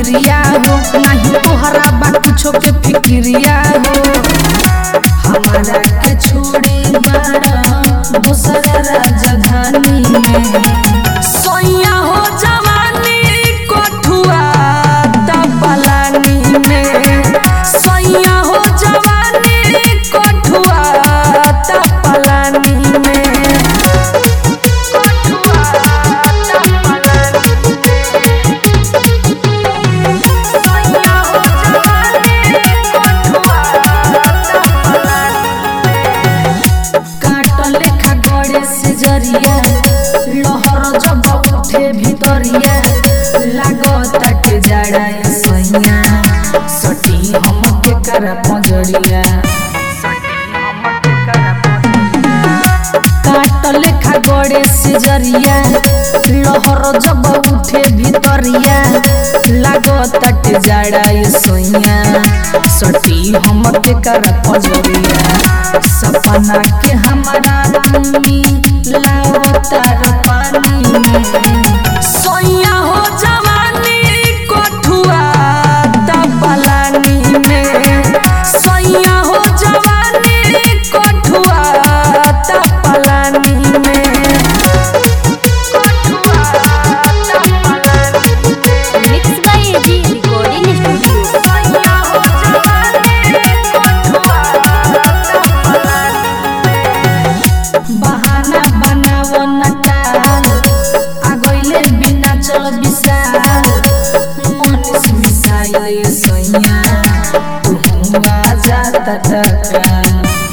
भिरिया हो नहीं तोहरा बा कुछो के फिक्रिया हो हमारा के छोड़ी बाड़ा दूसरा राजधानी में सोया हो जवानी कोठुआ दबलानी में सोया हो जवानी कोठुआ दबलानी में काटल लेखा गड़े से जरिया लहर जब उठे भितरिया लागता के जाड़ा सैया सटी हम के करा पजरिया काटल लेखा गड़े से जरिया लहर जब उठे भितरिया लागता के जाड़ा सैया सटी हम के करा पजरिया सपना के हमारा तुमी लावतार पानी में सोया हो जवानी कोठुआ दबलानी में सोया हो जवानी कोठुआ दबलानी में mix by AG recording studio बहाना बनावो नटाल आगोइले बिना चल विशाल मनीष मिसाइल सैया तू आजा तटकाल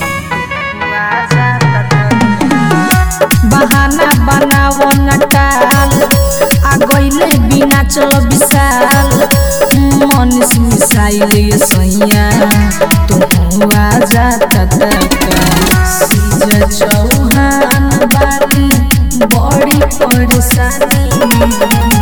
बहाना बनावो नटाल आगोइले बिना चल विशाल मनीष मिसाइल सैया तू आजा तटकाल सीज चौहान बानी बड़ी परेशानी